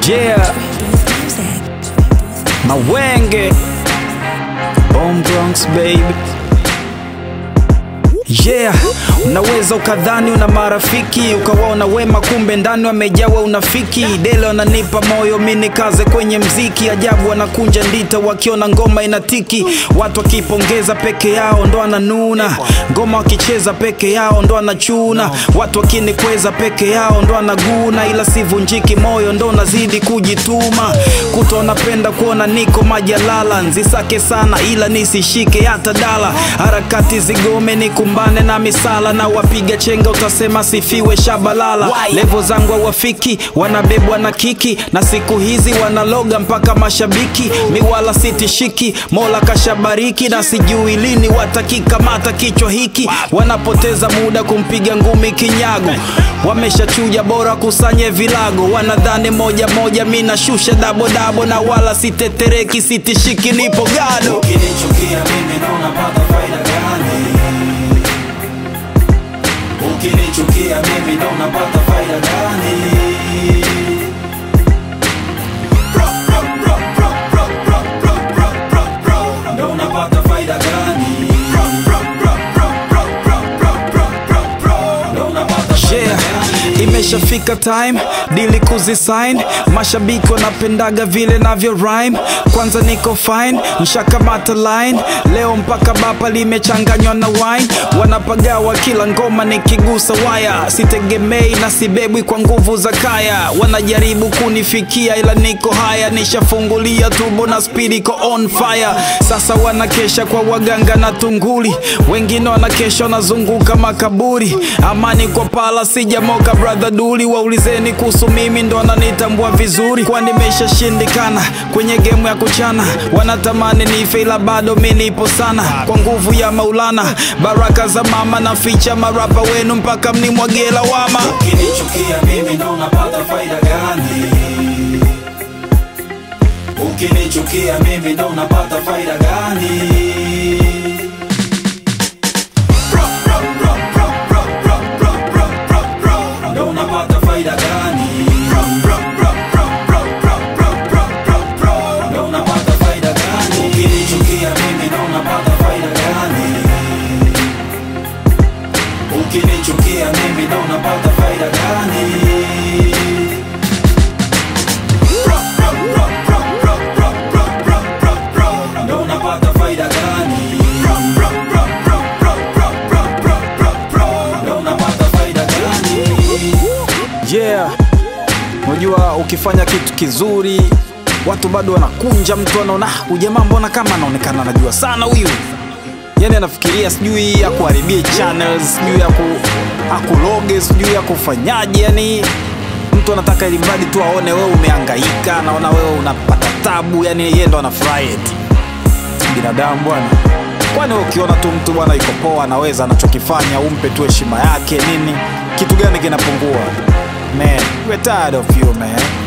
Yeah, Mawenge, Bomb Bronx baby. Yeah, unaweza ukadhani una marafiki ukawaona wema, kumbe ndani wamejawa unafiki. Dele wananipa moyo mi nikaze kwenye mziki, ajabu wanakunja ndita wakiona ngoma inatiki. Watu wakipongeza peke yao ndo ananuna, ngoma wakicheza peke yao ndo anachuna. Watu wakinikweza peke yao ndo anaguna, ila sivunjiki moyo ndo nazidi kujituma. Kuto napenda kuona niko majalala, nzisake sana ila nisishike hata dala. Harakati zigome nikumbane na misala na wapiga chenga, utasema sifiwe shabalala. Levo zangu hawafiki, wanabebwa na kiki, na siku hizi wanaloga mpaka mashabiki. Miwala sitishiki, Mola kashabariki, na sijui lini watakikamata kichwa hiki. Wanapoteza muda kumpiga ngumi kinyago, wameshachuja bora kusanye vilago. Wanadhani moja moja, mi nashusha dabo dabo, na wala sitetereki, sitishiki, nipo gado. Ukinichukia mimi ndo unapata faida gani? Ukinichukia mimi ndo unapata faida gani? Bro, bro, bro, bro, bro, bro, bro, bro, bro, bro. Ndo unapata faida gani? Bro, bro, bro, bro, bro, bro, bro, bro, bro, bro. Ndo unapata faida Yeah, gani? imeshafika time dili kuzisign. Mashabiki wanapendaga vile navyo rhyme. Kwanza niko fine, nshakamata line leo mpaka bapa limechanganywa na wine. Wanapagawa kila ngoma nikigusa waya, sitegemei na sibebwi kwa nguvu za kaya. Wanajaribu kunifikia ila niko haya, nishafungulia turbo na speed iko on fire. Sasa wanakesha kwa waganga na tunguli, wengine wanakesha wanazunguka makaburi. Amani kwa pala sijamoka brother duli, waulizeni kuhusu mimi ndo wananitambua vizuri, kwa nimeshashindikana kwenye gemu ya kuchana. Wanatamani nife ila bado mi nipo sana, kwa nguvu ya Maulana, baraka za mama na ficha marapa wenu mpaka mnimwagie lawama. Ukinichukia mimi ndo unapata faida gani? Ukinichukia mimi ndo unapata faida gani? Bro, bro, bro, bro, bro, bro, bro, bro, bro, bro. Ndo unapata faida gani? Bro, bro, bro, bro, bro, bro, bro, bro, bro, bro. Ndo unapata faida gani? Ukinichukia mimi ndo unapata faida gani? Ukinichukia mimi ndo unapata faida gani? Bro, bro, bro, bro, bro, bro, bro, bro, bro, bro. Ndo unapata faida gani? Bro, bro, bro, bro, bro, bro, bro, bro, bro, bro. Ndo unapata faida gani? Yeah, unajua ukifanya kitu kizuri watu bado wanakunja, mtu anaona "Ah, huyu jamaa mbona kama anaonekana anajua sana huyu, yani anafikiria sijui akuharibie channels, sijui aku akuloge, sijui akufanyaje, yani mtu anataka ili mradi tu aone wewe umehangaika, anaona wewe unapata tabu, yani yeye ndo anafurahi eti binadamu bwana. Kwani wewe ukiona tu mtu bwana yuko poa, anaweza anachokifanya, umpe tu heshima yake nini? Kitu gani kinapungua? Man, we're tired of you man.